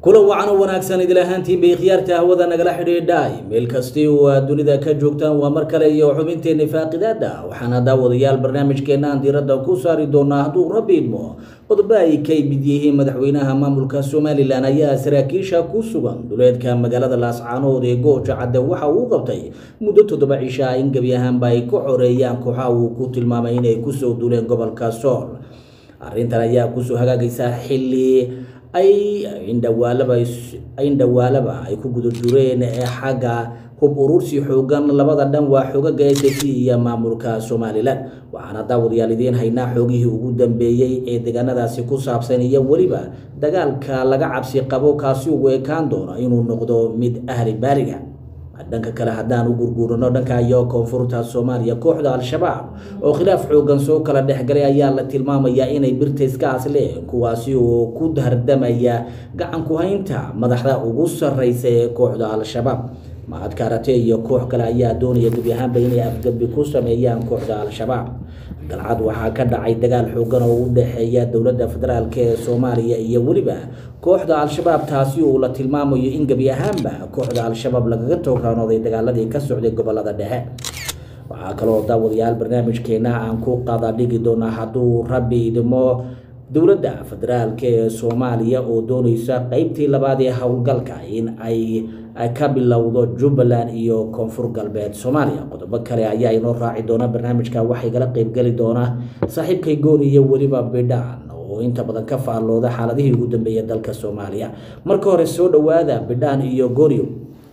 kula wacan oo wanaagsan idil ahaantiin bay khiyaarta hawada nagala xidhiidhay meel kastii oo aad dunida ka joogtaan waa mar kale iyo xubinteenna faaqidaada waxaana daawadayaal barnaamijkeena aan diiradda ku saari doonaa hadduu rabbi idmo qodobo ay ka mid yihiin madaxweynaha maamulka somalilan ayaa saraakiisha ku sugan duleedka magaalada laascaanood ee gooja cadde waxa uu qabtay muddo toddoba cishaa in gebi ahaanba ay ku xoreeyaan kooxa uu ku tilmaamay inay kusoo duleen gobolka sool arrintan ayaa kusoo hagaagaysa xilli ay indhawaalaba indhawaalaba ay ku guda dureen ee xagga hub urursi xoogan labada dhan waa xoogaga s c iyo maamulka somalilan waxaana daawadayaal idiin haynaa xoogihii ugu dambeeyey ee deegaanadaasi ku saabsan iyo weliba dagaalka laga cabsi qabo kaasi ugu ekaan doono inuu noqdo mid ahli baariga dhanka kale haddaan u gurguurano dhanka iyo koonfurta soomaaliya kooxda al-shabaab oo khilaaf xoogan soo kala dhexgalay ayaa la tilmaamayaa inay birta iska asleen kuwaasi oo ku dardamaya gacan ku-haynta madaxda ugu sarreysa ee kooxda al-shabaab mahad karate iyo koox kale ayaa doonaya gebi ahaanba inay afgabi ku sameeyaan kooxda al-shabaab galcad waxaa ka dhacay dagaal xoogan oo u dhexeeya dowladda federaalk ee soomaaliya iyo weliba kooxda al-shabaab taasi oo la tilmaamayo in gebi ahaanba kooxda al-shabaab lagaga toograanooday dagaaladii ka socday gobolada dhexe waxaa kaloo daawadayaal barnaamijkeena aan ku qada dhigi doonaa hadduu rabbi idimo dowladda federaalk ee soomaaliya oo dooneysa qeybtii labaad ee howlgalka in ay ka bilowdo jubbaland iyo koonfur galbeed soomaaliya qodobo kale ayaa inoo raaci doona barnaamijka waxay gala qeybgeli doonaa saaxiibkay gooni iyo weliba bidhaan oo inta badan ka faallooda xaaladihii ugu dambeeya dalka soomaaliya marka hore soo dhowaada bidhaan iyo goonio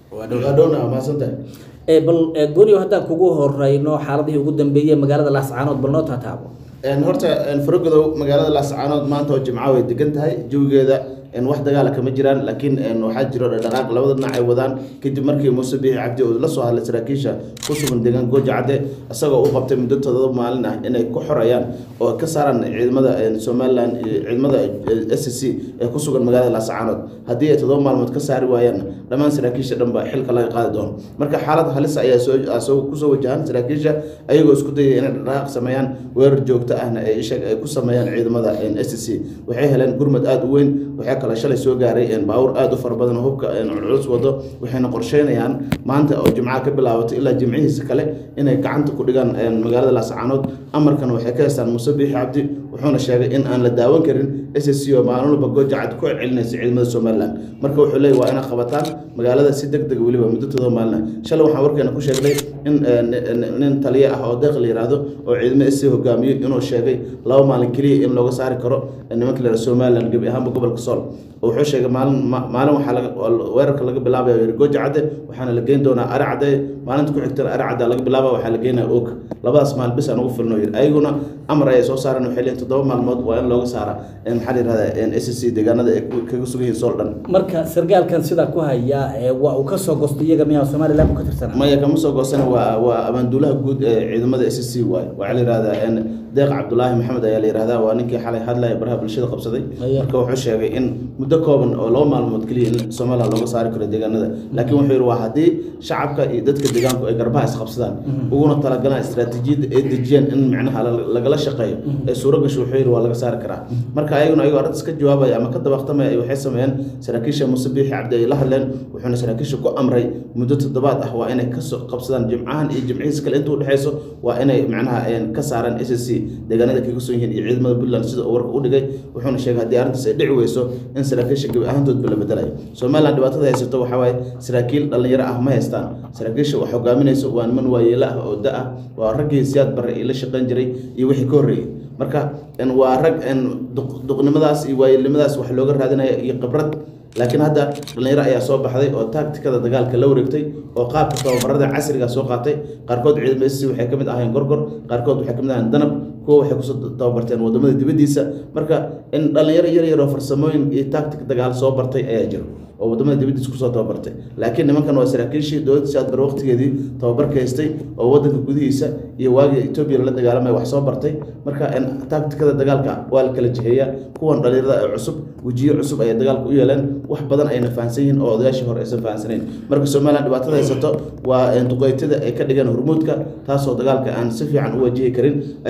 bal goonio haddaan kugu horeyno xaaladihii ugu dambeeyey magaalada laascaanood bal noo taataabo horta faragodow magaalada laascaanood maanta oo jimca way degan tahay jawigeeda wax dagaala kama jiraan laakiin waxaa jiro dhaqaaq labada dhinac ay wadaan kadib markii muuse biixi cabdi uu la soo hadlay saraakiisha ku sugan deegaan gooja cadde isagoo u qabtay muddo todoba maalin ah inay ku xorayaan oo ka saaraan ciidamada somalilan ciidamada s c ee ku sugan magaalada laascaanood haddii ay todoba maalmood ka saari waayaan dhammaan saraakiisha dhanba xilka laga qaadi doono marka xaalad halis ayaa soo kusoo wajahan saraakiisha ayagoo isku dayay inay dhaqaaq sameeyaan weerar joogto ahna ay ku sameeyaan ciidamada s c waxay heleen gurmad aada u weyn waxaa kale shalay soo gaaray baawur aada u fara badan oo hubka culculus wado waxayna qorsheynayaan maanta oo jimcaha ka bilaabato ilaa jimcihiisa kale inay gacanta ku dhigaan magaalada laascaanood amarkana waxay ka haystaan muuse biixi cabdi wuxuuna sheegay in aan la daawan karin s c oo maalin walba gooja cad ku celcelinaysa ciidamada somalilan marka wuxuu leeyay waa inay qabataan magaalada si deg deg weliba muddo todoba maalina shalay waxaan warkeena ku sheegnay in nin taliye ah oo deeq la yihahdo oo ciidamada s c hogaamiyo inuu sheegay laba maalin keliya in looga saari karo nimanka la somalilan gebi ahaanba gobolka sool wuxuu sheegay maalin maalin waxaa laga weerarka laga bilaabaya yiri gooja cadde waxaana la geyn doonaa ari cadde maalinta ku xigtana ari cadde laga bilaaba waxaa la geynaya og labadaas maalin bis aan ugu filno yiri ayaguna amar ayay soo saareen waxay leeyihin toddoba maalmood waa in looga saara maxaa la yirahdaa s c deegaanada ay kaga sugan yihiin sool dhan marka sargaalkan sidaa ku haya waa uu kasoo goostay iyaga miyaa somaliland ku ka tirsana maya kama soo goostana waa waa abaanduulaha guud ee ciidamada s c waaye waxaa la yihahdaa deeq cabdulaahi maxamed ayaa la yihahdaa waa ninkii xalay hadlaya baraha bulshada qabsaday marka wuxuu sheegay in muddo kooban oo laba maalmood keliya in somalilan looga saari karo deegaanada laakiin wuxuu yihi waa haddii shacabka iyo dadka deegaanku ay garbaha isqabsadaan uguna talagalaan istaraatiijiyadda ay dejiyaan in micnaha lagala shaqeeyo ee suuro gasho wuxuu yihi waa laga saari karaa marka ayaguna ayagoo arrintaas ka jawaabaya ama ka dabaqtamaya waxay sameeyeen saraakiisha muuse biixi cabdi ay la hadleen wuxuuna saraakiisha ku amray muddo toddobaad ah waa inay kasoo qabsadaan jimcahan iyo jimcihiis kale inta udhexeyso waa inay macnaha ka saaraan s c deegaanada kaga son yihiin iyo ciidamada puntland sida uu warka u dhigay wuxuuna sheegay haddii arrintaas ay dhici weyso in saraakiisha gebi ahaantoodba la bedelayo somalilan dhibaatada haysato waxaa waaye saraakiil dhallinyaro ah ma haystaan saraakiisha wax hogaaminayso waa niman waayeelo ah oo da ah waa raggii siyaad barre ii la shaqayn jiray iyo wixii ka horreeyey marka waa rag duqnimadaas iyo waayeelnimadaas wax looga raadinaya iyo khibrad laakiin hadda dhallinyaro ayaa soo baxday oo taagtikada dagaalka la wareegtay oo qaabka tababarada casriga soo qaatay qaarkood ciidamada s waxay ka mid ahayn gorgor qaarkood waxay ka mid ahayn danab kuwa waxay kusoo tababarteen wadamada dibaddiisa marka in dhallinyaro yar yaroo farsamooyin iyo taagtik dagaal soo bartay ayaa jiro oo wadamada dibaddiisa kusoo tababartay laakiin nimankan waa saraakiishii dowladda siaad bar waqtigeedii tababarka haystay oo wadanka gudihiisa iyo waagii etoobiya la dagaalamaya wax soo bartay marka taagtikada dagaalka waa la kala jiheeya kuwan dhallinyarada ee cusub wejiyo cusub ayay dagaalka u yeeleen wax badan ayna fahansan yihiin oo odayaashii hore aysan fahansanayn marka somalilan dhibaatada haysato waa duqeytada ay ka dhigeen hormuudka taasoo dagaalka aan si fiican u wajihi karin ayagoo sheeg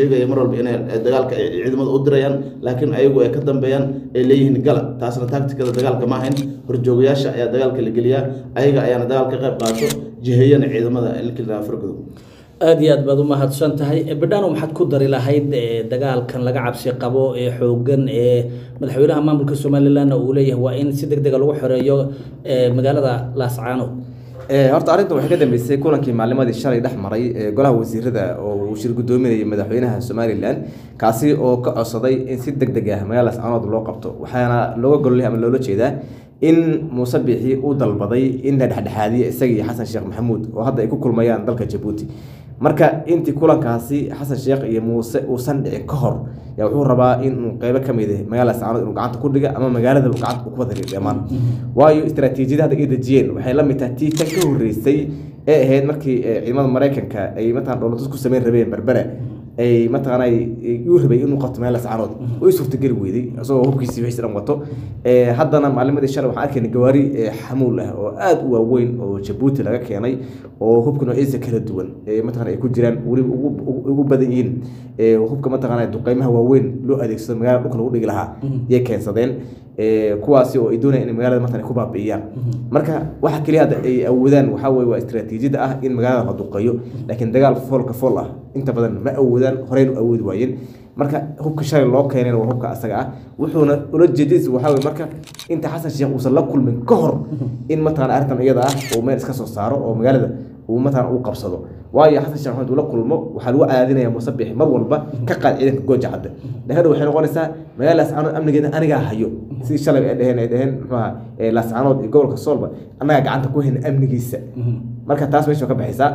sheegaya mar walba inay dagaalka ay ciidamada u dirayaan laakiin ayagu ay ka dambeeyaan ay leeyihiin gala taasna taktikada dagaalka ma ahayn horjoogayaasha ayaa dagaalka la geliyaa ayaga ayaana dagaal ka qayb qaato jiheeyana ciidamada ilkilaa fargodo aada iyo aad baad u mahadsan tahay bidhano maxaad ku dari lahayd dagaalkan laga cabsi qabo ee xoogan ee madaxweynaha maamulka somalilanna uu leeyahay waa in si deg dega lagu xoreeyo magaalada laascaano horta arrinta waxay ka dambeysay kulankii maalimadii shalay dhex maray golaha wasiirada oo uu shir gudoominayay madaxweynaha somalilan kaasi oo ka codsaday in si deg deg ah magaalada laascaanood loo qabto waxaana looga gololay ama loola jeedaa in muuse biixi uu dalbaday in la dhexdhexaadiyo isagii xasan sheekh maxamuud oo hadda ay ku kulmayaan dalka jabuuti marka intii kulankaasi xasan sheekh iyo muuse uusan dhicin ka hor yaa wuxuu rabaa inuu qeybo ka mid ah magaalada laascaanood inuu gacanta ku dhiga ama magaaladaba gacanta ku wada dhammaan waayo istaraatiijiyada hadda ay dejiyeen waxay la mid tahay tii tan ka horreysay ee ahayd markii ciidamada maraykanka ay matalan dhowlatus ku sameyn rabeen berbere ay mataqaana uu rabay inuu qabto meel lascaanood oo i suurtageli weyday isagoo hubkiisii wixiisi dhan wato haddana maalimadii shalay waxaan arkayna gawaari xamuul ah oo aada u waaweyn oo jabuuti laga keenay oo hubka noocyadiisa kala duwan mataqana ay ku jiraan weliba ugu badan yihiin hubka mataqaana duqeymaha waaweyn loo adeegsado magaalada dhulka lagu dhigi lahaa yay keensadeen kuwaasi oo ay doonayaan in magaalada mataqana ku baabi'iyaan marka waxa keliya hadda ay awoodaan waxaa weye waa istaraatiijiyada ah in magaalada la duqeeyo laakiin dagaal foolka fool ah inta badan ma awoodaan horeyna awoodi waayeen marka hubka shalay loo keenayna waa hubka asaga ah wuxuuna ula jeedadiisa waxaa weye marka inta xasan sheekh uusan la kulmin ka hor in mataqana arrintan iyada ah uu meel iska soo saaro oo magaalada uu mataqana uu qabsado waayo xasan sheekh maxamed uu la kulmo waxaa lagu cadaadinaya muuse bixi mar walba ka qaad ciidanka gooja cadda dhahada waxay noqonaysaa magaalada laascaanood amnigeeda anigaa hayo sidii shalay ay dheheen ay dheheen muxuaha laascaanood iyo gobolka soolba annagaa gacanta ku hayna amnigiisa marka taas meesha ka baxaysaa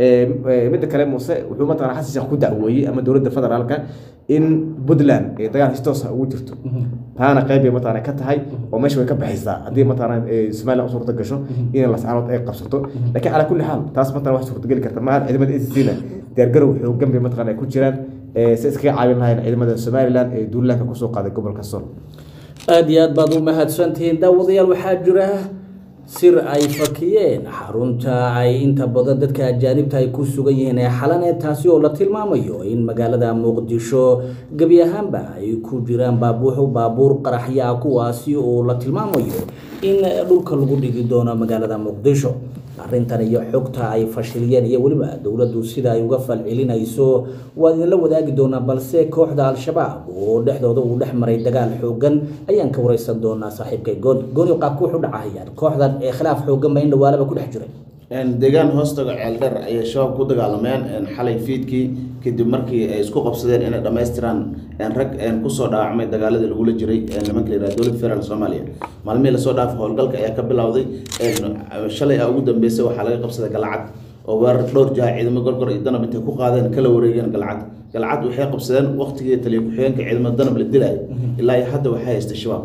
midda kale muuse wuxuu mataqana xasan sheekh ku dacweeyey ama dowladda federaalka in puntland ay dagaal histoosa ugu jirto taana qayb bay mataqana ka tahay oo meesha way ka baxaysaa haddii mataqana somaliland u suurta gasho in laascaanood ay qabsato laakiin calaa kulli xaal taas mataqana wax suurtageli karta maaha ciidamada acna diyaargarow xoogan bay mataqana ay ku jiraan si iskaga caawin lahayn ciidamada somaliland ee duulaanka kusoo qaaday gobolka sool aada iyo aad baad u mahadsantihiin daawadayaal waxaa jira sir ay fakiyeen xarunta ay inta badan dadka ajaanibta ay ku sugan yihiin ee xalane taasi oo la tilmaamayo in magaalada muqdisho gebi ahaanba ay ku jiraan baabuuxu baabuur qaraxya ah kuwaasi oo la tilmaamayo in dhulka lagu dhigi doono magaalada muqdisho arrintan iyo xogta ay fashiliyeen iyo weliba dowladdu sida ay uga falcelinayso waa idinla wadaagi doonaa balse kooxda al-shabaab oo dhexdooda uu dhex maray dagaal xoogan ayaan ka wareysan doonaa saaxiibkay gooni gooni qaabku wuxu dhacahayaan kooxdan ee khilaaf xoogan ba in dhawaalaba ku dhex jiray deegaan hoostaga ceeldheer ayay shabaab ku dagaalameen xalay fiidkii kadib markii ay isku qabsadeen inay dhammaystiraan rag kusoo dhaawacmay dagaaladii lagula jiray nimanka la yihahdo dowladda federaalk soomaaliya maalmihii lasoo dhaafay howlgalka ayaa ka bilowday shalay a ugu dambeysay waxaa laga qabsaday galcad oo weerar dhowr jaha ciidamo gorgor iyo danab intay ku qaadeen kala wareegeen galcad galcad waxay qabsadeen waqtigii taliya ku-xigeenka ciidamada danab la dilayo ilaa iyo hadda waxay haysta shabaab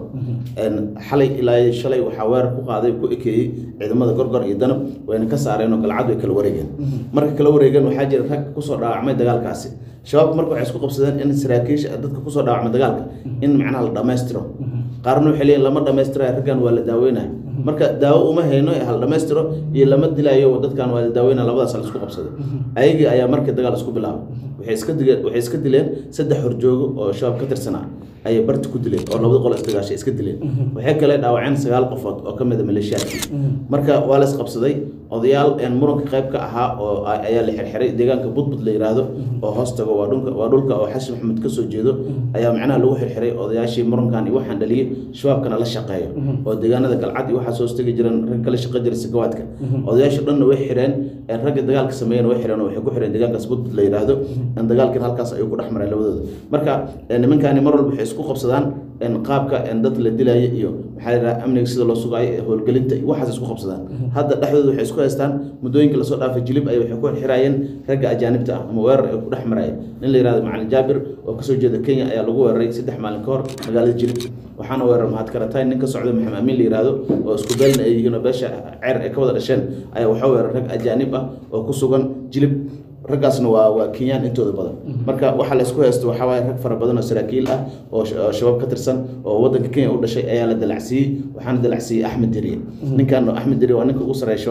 xalay ilaa iyo shalay waxaa weerar ku qaaday ku ekeeyey ciidamada gorgor iyo danab wayna ka saareen oo galcad way kala wareegeen marka kala wareegeen waxaa jira rag kusoo dhaawacmay dagaalkaasi shabaab marka waxay isku qabsadeen in saraakiisha dadka kusoo dhaawacmay dagaalka in macnaha la dhammaystiro qaarna waxay leeyihin lama dhammaystirayo raggan waa la daaweynaya marka daawo uma hayno hal dhammaystiro iyo lama dilayo dadkan waa la daaweynaya labadaas la isku qabsaday ayagii ayaa markii dagaal isku bilaabay waxay iska dileen waxay iska dileen saddex horjoogo oo shabaab ka tirsanaa ayay barti ku dileen oo labada qol isdagaashay iska dileen waxay kale dhaawaceen sagaal qofood oo ka mid a maleeshiyaadkii marka waa la isqabsaday odayaal muranka qayb ka ahaa oo ayaa la xirxiray deegaanka budbud la yiraahdo oo hoostaga waa dhulka waa dhulka oo xasan maxamed ka soo jeedo ayaa macnaha lagu xirxiray odayaashii murankan iyo waxaan dhaliyay shabaabkana la shaqeeyo oo deegaanada galcad iyo waxaa soo stegi jireen rag kala shaqo jiray sakawaadka odayaasha dhanna way xireen ragga dagaalka sameeyeen way xireen oo waxay ku xireen deegaankaas budbud la yiraahdo dagaalkan halkaas ayuu ku dhex maray labadooda marka nimankaani mar walba waxay isku qabsadaan qaabka dad la dilaya iyo maxaa la yidhaha amniga sida loo sugaayo howlgelinta iyo waxaas isku qabsadaan hadda dhexdooda waxay isku haystaan muddooyinka lasoo dhaafay jilib ay waxay ku xiraayeen ragga ajaanibta ah ama weerar ay ku dhex marayeen nin la yihahdo macalin jaabir oo kasoo jeeda kenya ayaa lagu weeraray saddex maalin ka hor magaalada jilib waxaana weerar mahad karatay nin ka socda maxamed amiin la yihahdo oo isku beelna ay yihiin oo beesha ceer ay ka wada dhasheen ayaa waxaa weerar rag ajaanib ah oo ku sugan jilib raggaasna waa waa kenyaan intooda badan marka waxaa la isku haysto waxaa waaye rag fara badan oo saraakiil ah oo shabaab ka tirsan oo waddanka kenya u dhashay ayaa la dalacsiiyey waxaana dalacsiiyey axmed deriye ninkan axmed deriye waa ninka ugu sareeya shabaabka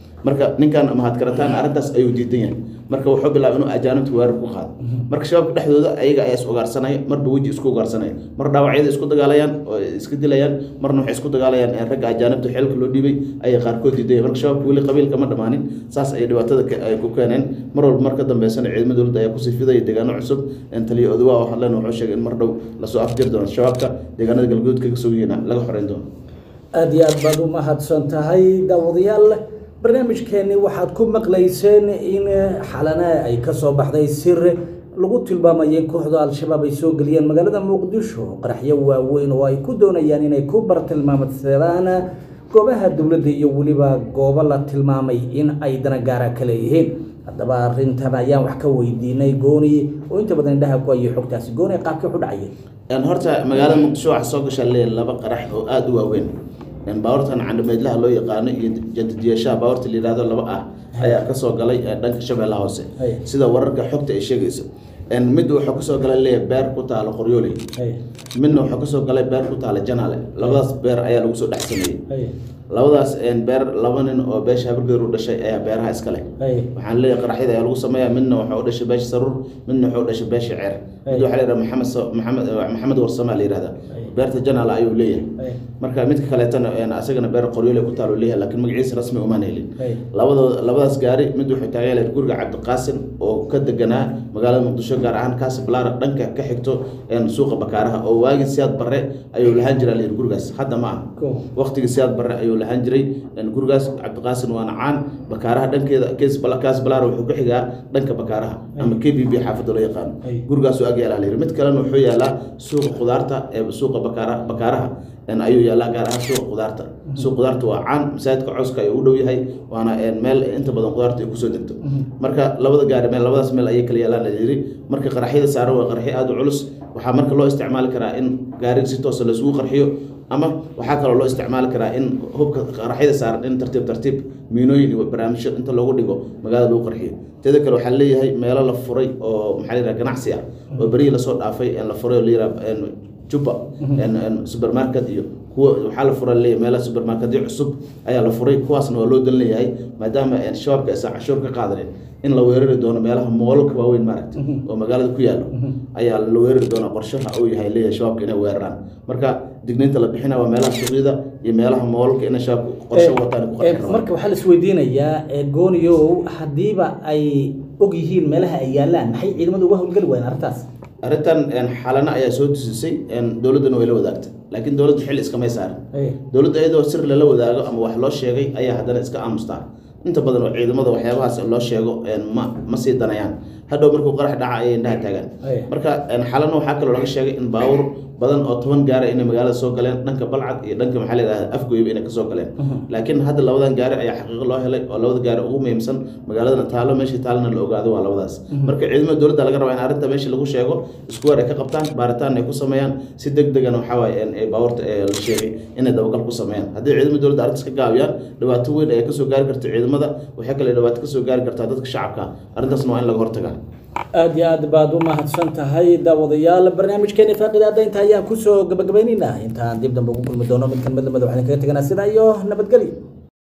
marka ninkan mahad karataan arrintaas ayuu diidan yahay marka wuxuu bilaabay inuu ajaanibta weerar ku qaado marka shabaabka dhexdooda ayaga ayaa is ugaarsanaya marba weji isku ugaarsanaya mar dhaawacyada isku dagaalayaan oo iska dilayaan marna waxay isku dagaalayaan in ragga ajaanibta xeelka loo dhiibay ayay qaarkood diidaya marka shabaabka weli qabiilka ma dhammaanin saas ayay dhibaatada ka- ay ku keeneen mar walba mar ka dambeysana ciidamada dowladda ayaa kusii fidaya deegaano cusub in taliya odawa oo hadleen wuxuu sheegay in mar dhow lasoo afjiri doono shabaabka deegaanada galguud kaga soo yihiina laga xoreyn doono aada iyo aad baad u mahadsan tahay daawadayaal barnaamijkeeni waxaad ku maqlayseen in xalana ay ka soo baxday sir lagu tilmaamayay in kooxda al-shabaab ay soo geliyeen magaalada muqdisho qaraxyo waaweyn oo ay ku doonayaan inay ku bartilmaamsadaan goobaha dowladda iyo weliba goobo la tilmaamay in ay danagaara ka leeyihiin haddaba arrintan ayaan wax ka weydiinay gooni oo inta badan indhaha ku ayay xogtaasi gooni qaabkii u dhacayay Een, horta magaalada muqdisho waxaa soo gashaa leeyahay laba qarax oo aada u waaweyn Een, baabuurtan candhameydlaha loo yaqaano iyo jantidiyashaha baabuurta la yihahdo laba ah ayaa kasoo galay ee dhanka shabeellaha hoose Hay. sida wararka xogta ay sheegayso Een, mid wuxuu kasoo galay leeyahay beer ku taalo qoryooley Hay, midna wuxuu kasoo galay beer ku taala janaale labadaas beer ayaa lagu soo dhex sameeyey hay, labadaas een, beer laba nin oo beesha habargeer u dhashay ayaa beeraha iska leh hay, waxaan leeyahay qaraxyada ayaa lagu sameeyaa midna wuxuu u dhashay beesha saruur midna wuxuu u dhashay beesha ceer mid waxaa la yidhaha maxamed sa- maxamed maxamed warsama la yidhahda beerta janaal ayuu leeyahay hay, marka midka kaleetana een, asagana beer qoryoole ku taalo leeyahay laakiin magaciisa rasmi umaan helin hay. labadooda labadaas gaari mid wuxuu taagan yahay guriga cabdiqaasim oo ka deganaa magaalada muqdisho gaar ahaan kaasi balaara dhanka ka xigto een, suuqa bakaaraha oo waagii siyaad barre ayuu lahaan jiraa layidhi gurigaas hadda ma aha Cool. waqtigii siyaad barre ayuu lahaan jiray een, gurigaas cabdiqaasim waana caan bakaaraha dhankeeda kees Bala- kaas balaara wuxuu ku xigaa dhanka bakaaraha ama k b b xaafadda loo yaqaano Ay. gurigaasuu ag yaalaa layidhi mid kalena wuxuu yaalaa suuqa khudaarta ee suuqa bakaara bakaaraha een, ayuu yaalaa gaar ahaan suuqa khudaarta suuqa khudaarta waa caan masaajidka cawska ayuu u dhow yahay waana een, meel inta badan khudaarta ay kusoo degto marka labada gaari meel labadaas meel ayay kala yaalaan la yidhi marka qaraxyada saaran waa qaraxyo aada u culus waxaa marka loo isticmaali karaa in gaariga si toosa laisugu qarxiyo ama waxaa kaloo loo isticmaali karaa in hubka qaraxyada saaran in tartiib tartiib miinooyin iyo barnaamijyo inta loogu dhigo magaalada lagu qarxiyo teeda kale waxaa leeyahay meelo la furay oo maxaa la yidhaha ganacsi ah oo berihii lasoo dhaafay ee la furay oo la yidhaha juba supermarket iyo kuwa waxaa la furay leeyahay meelaha supermarketyo cusub ayaa la furay kuwaasna waa loo dan leeyahay maadaama een, shabaabka aysan cashuur ka qaadanin in la weerari doono meelaha moolalka waaweyn maaragta oo magaalada ku yaalo ayaa la weerari doonaa qorshaha uu yahay leeyahay shabaabka inay weeraraan marka digniinta la bixina waa meelaha suuqyada iyo meelaha moolalka inay shabaabka qorshe u wataan ay ku Eh, qarxin rabaan marka waxaa la isweydiinayaa eh, gooniyow haddiiba ay og yihiin meelaha ay yaalaan maxay ciidamadu uga howlgeli waayeen arrintaas arrintan een, xalana ayaa soo tusisay een, dowladdana way la wadaagtay laakiin dowladda xil iskamay saarin Hey, dowladda iyadoo sir lala wadaago ama wax loo sheegay ayaa haddana iska aamustaa inta badan oo ciidamada waxyaabahaas loo sheego een, ma ma sii danayaan hadhow markuu qarax dhaca ayay indhaha taagaan Ay. marka een, xalana waxaa kaloo laga sheegay in baawur badan oo toban gaara inay magaalada soo galeen dhanka balcad iyo dhanka maxaa la yidhahda afgoyba inay kasoo galeen laakiin hadda labadan gaari ayaa xaqiiqo loo helay oo labada gaari ugu muhiimsan magaaladana taalo meeshii taalana la ogaado waa labadaas marka ciidamada dowladda laga rabaa in arrinta meesha lagu sheego isku weer ay ka qabtaan baaritaan ay ku sameeyaan si deg degan waxaa waaye een, ee baabuurta ee la sheegay inay dabagal ku sameeyaan haddii ciidamada dowladda arrintaas ka gaabiyaan dhibaato weyn ayaa kasoo gaari karta ciidamada waxay kale dhibaato kasoo gaari kartaa dadka shacabka arrintaasna waa in laga hortagaa aada iyo aad baad u mahadsan tahay daawadayaal barnaamijkeeni faaqidaada inta ayaan kusoo gabagabaynaynaa intaan dib dambe ugu kulmi doono mid kan mid lamida waxaan kaga teganaa sidaa iyo nabadgelyo